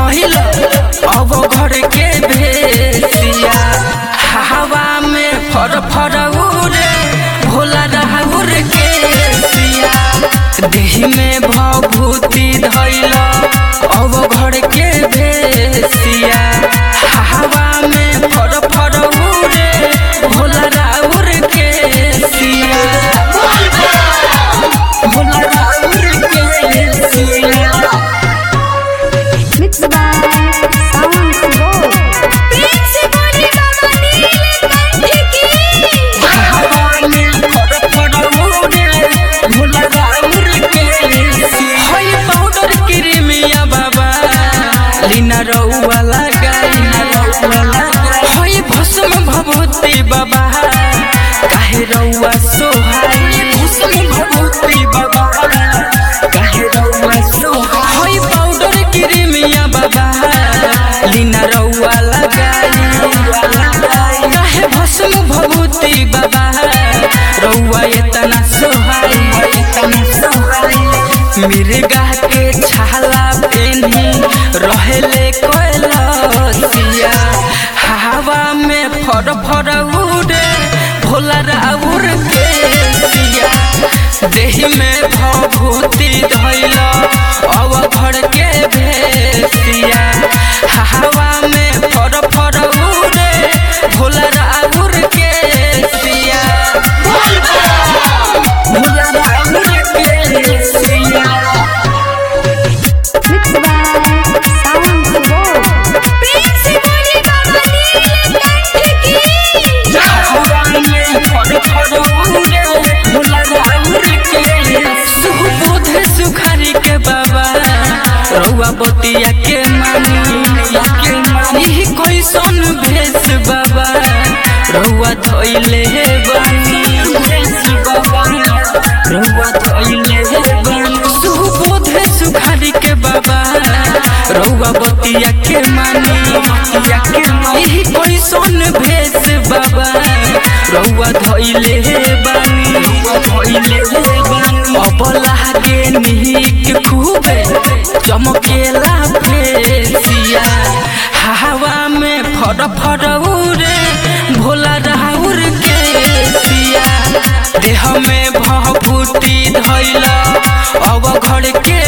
धैल अब घर के भेसिया हवा में फर फर उड़े भोला राहुर के सिया देह में भभूति धैल अब घर के भेसिया हवा में फर फर उड़े भोला राहुर के सिया भोला राहुर के सिया Mixed by Sound Flow. प्रेम से बोली बाबा नीलकंठ की रउआ लगाई होई भस्म भभूति बाबा काहे रउआ सोहाई भस्म भभूति बाबा काहे रउआ सोहाई होई पाउडर क्रीमिया बाबा लीना रउआ लगाई काहे भस्म भभूति बाबा रउआ इतना सोहाई इतना सोहाई मिर्गा के छाला पेनी रहेले कोयलसिया हवा में फर फर उड़े भोला राउर के सिया देह में भभूति धैल अब घर के भेसिया हवा में फर फर उड़े भोला राउर के सिया भोला राउर के सिया Mixed by Sound Flow. प्रेम से बोली बाबा नीलकंठ की सुखारी के बाबा रउआ बतिया के मानी यही कैसन भेष बाबा रउआ धैले बानी रउआ धैले बानी सुबोधे सुखारी के बाबा रउआ बतिया के मानी यही कैसन भेष बाबा रउआ धैले बानी धैले बानी अब लागे निक खूबे चमकेला फेसिया हवा में फर फर उड़े भोला राहुर के सिया देह में भभूति धैल अब घर के